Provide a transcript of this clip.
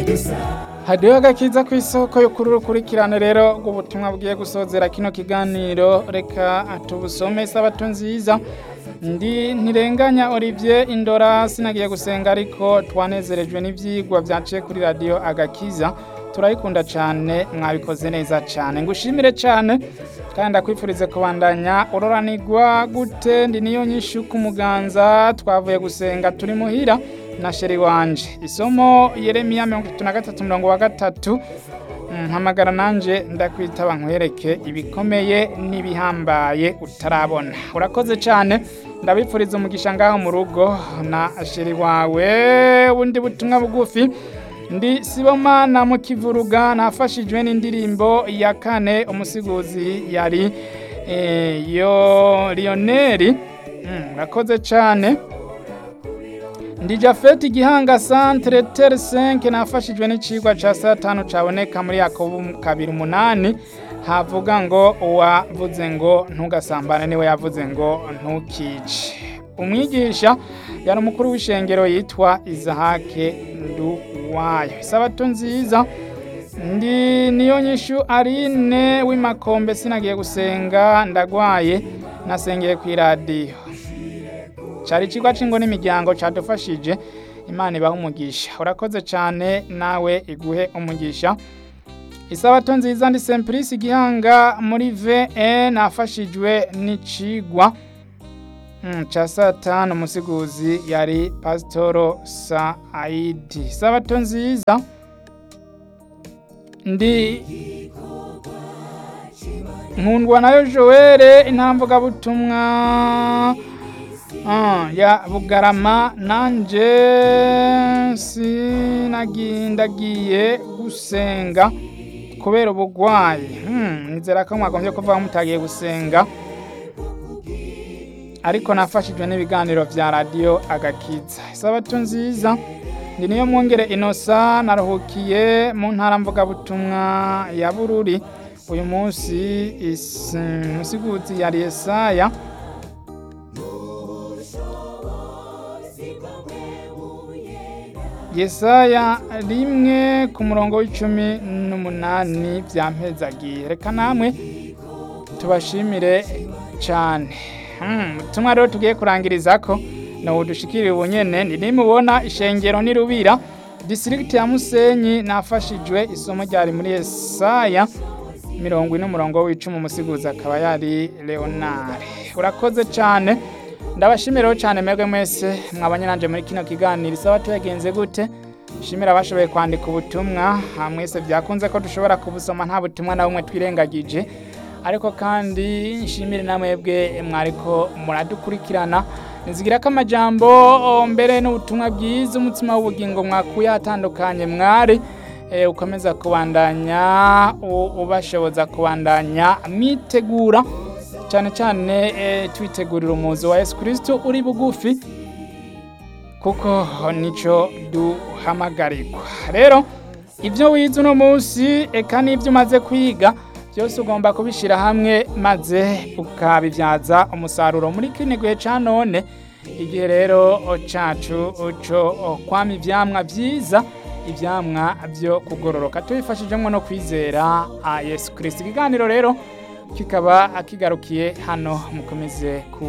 hadiho agakiza ku isoko yo kuri urukurikirane rero rw'ubutumwa bugiye gusozera kino kiganiro reka tubusome isabato nziza ndi ntirenganya Olivier Indora sinagiye gusenga ariko twanezerejwe n'ivyigwa vyaciye kuri radio agakiza turayikunda cyane mwabikoze neza cyane ngushimire cyane kandi ndakwifurize kubandanya uroranirwa gute ndi niyo nyinshi ku muganza twavuye gusenga turi muhira na sheri wanje isomo Yeremiya mirongo itatu na gatatu mirongo wa gatatu mpamagara nanje ndakwitaba nkwereke ibikomeye n'ibihambaye utarabona urakoze cyane ndabipfuriza umugisha ngaho mu rugo na sheri wawe bundi butumwa bugufi ndi sibomana mu kivuruga nafashijwe n'indirimbo ya kane umusiguzi yari yo lioneri urakoze cyane ndi jafeti igihanga santere tere senke nafashijwe n'icigwa ca saa tanu caboneka muri yakobo kabiri umunani havuga ngo uwavuze ngo ntugasambane niwe yavuze ngo ntukice umwigisha yari umukuru w'ishengero yitwa izahake nduwayo isabato nziza ndi niyo nyishu arine w'imakombe sinagiye gusenga ndagwaye nasengeye ku iradiyo cyari ikigo cy'ingo n'imiryango cyadufashije imana ibaha umugisha urakoze cyane nawe iguhe umugisha isabato nziza ndi sempurisi igihanga muri ve nafashijwe n'icigwa cya saa tanu umusiguzi yari pasitoro saayidi isabato nziza ndi nkundwa nayo joelle intamvugabutumwa ya bugarama nanjye sinagindagiye gusenga kubera ubugwayi nizera ko mwagombye kuvuga mutagiye gusenga ariko nafashijwe n'ibiganiro bya radiyo agakiza isabato nziza ndi niyo mwongere inosa naruhukiye mu ntara mvugabutumwa ya bururi uyu munsi musiguzi yari Yesaya Yesaya rimwe ku murongo w'icumi n'umunani byampezagiye reka namwe tubashimire cyane ubutumwa rero tugiye kurangiriza ko ni ubudushikiriye ubunyene ni nimubona ishengero n'irubira disirigiti ya musenyi nafashijwe isomo ryari muri Yesaya mirongo ine umurongo w'icumi umusiguzi akaba yari leonard urakoze cyane ndabashimiraho cyane mwebwe mwese mwabanye nanje muri kino kiganiro isaba tuyagenze gute shimira abashoboye kwandika ubutumwa mwese byakunze ko dushobora kubusoma nta butumwa na bumwe twirengagije ariko kandi nshimire na mwebwe mwariko muradukurikirana nizigira ko amajambo mbere n'ubutumwa bwiza umutima w'ubugingo mwakuye hatandukanye mwari ukomeza kubandanya ubashoboza kubandanya mwitegura cyane cyane twitegurira umuzi wa Yesu kirisito uri bugufi kuko nicyo duhamagarirwa rero ibyo wize uno munsi eka n'ibyo umaze kwiga byose ugomba kubishyira hamwe maze ukabibyaza umusaruro muri kino gihe cya none igihe rero cyacu cyo kwama ibyamwa byiza ibyamwa byo kugororoka tubifashijemo no kwizera Yesu kirisito ikiganiro rero kikaba kigarukiye hano mukomeze ku